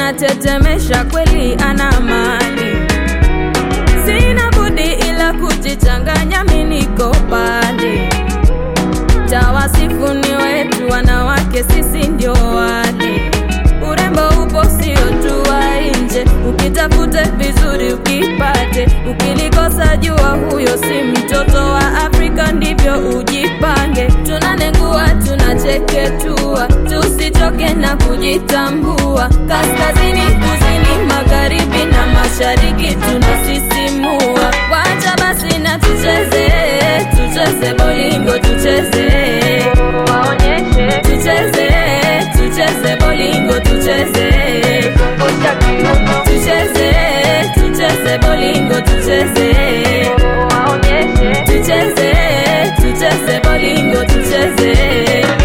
anatetemesha kweli, ana mali. Sina budi ila kujichanganya, mi niko pale. Tawasifu ni wetu wanawake, sisi ndio wale. Urembo upo sio tu wa nje, ukitafute vizuri ukipate. Ukilikosa jua huyo si mtoto wa Afrika, ndivyo ujipange. Tunanengua, tunacheketua, tusichoke na kujitambua. Kaskazini, kusini, magharibi na mashariki tunasisimua. Wacha basi na tucheze, tucheze bolingo, tucheze waonyeshe, tucheze, tucheze bolingo, tucheze tucheze, tucheze bolingo, tucheze waonyeshe, tucheze, tucheze bolingo, tucheze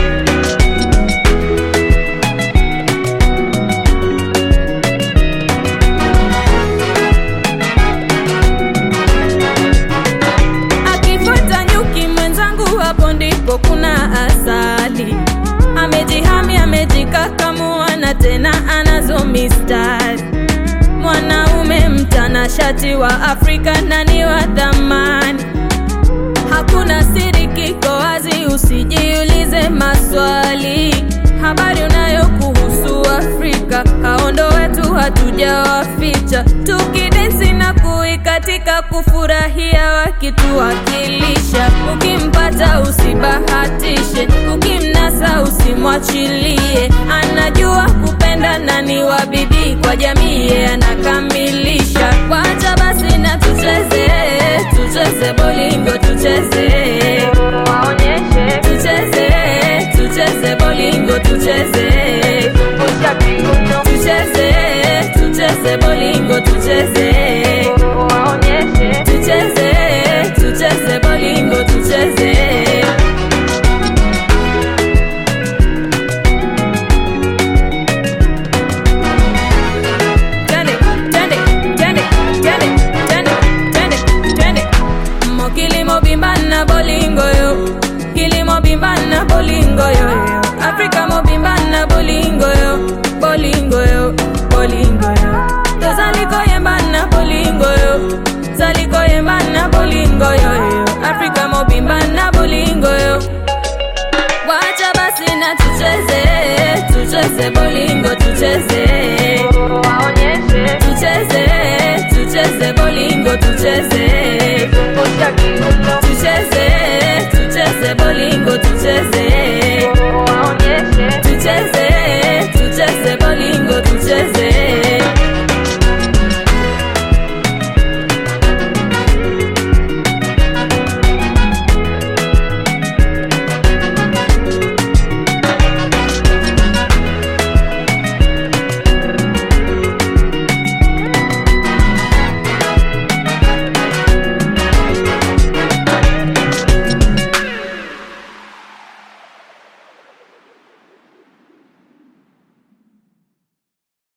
akifuata nyuki mwenzangu, hapo ndipo kuna asali. Amejihami, amejikakamua na tena anazo mistari. Mwanaume mtanashati wa Afrika na ni wa thamani, hakuna siri, kiko wazi, usijiulize maswali. Habari unayo kuhusu Afrika, hao ndo wetu, hatujawaficha. Tukidensi na kuikatika, kufurahia wakituwakilisha. Ukimpata usibahatishe, ukimnasa usimwachilie. Anajua kupenda na ni wa bidii kwa jamii, yeye anakamilisha. Wacha basi na tucheze, tucheze bolingo, tucheze waonyeshe, tucheze, tucheze bolingo, tucheze tucheze, tucheze bolingo, tucheze waonyeshe, tucheze, tucheze bolingo, tucheze Twende, twende, twende, twende, twende, twende, twende. Mo kilimo bimba na bolingo yo kilimo bimba na bolingo yo yo. Afrika mo bimba na bolingo yo bolingo yo bolingo yo tozaliko yemba na bolingo yo zaliko yemba na bolingo yo yo Afrika mo bimba na bolingo yo Wacha basi na tucheze, tucheze bolingo, tucheze waonyeshe, tucheze, tucheze bolingo, tucheze tucheze, tucheze bolingo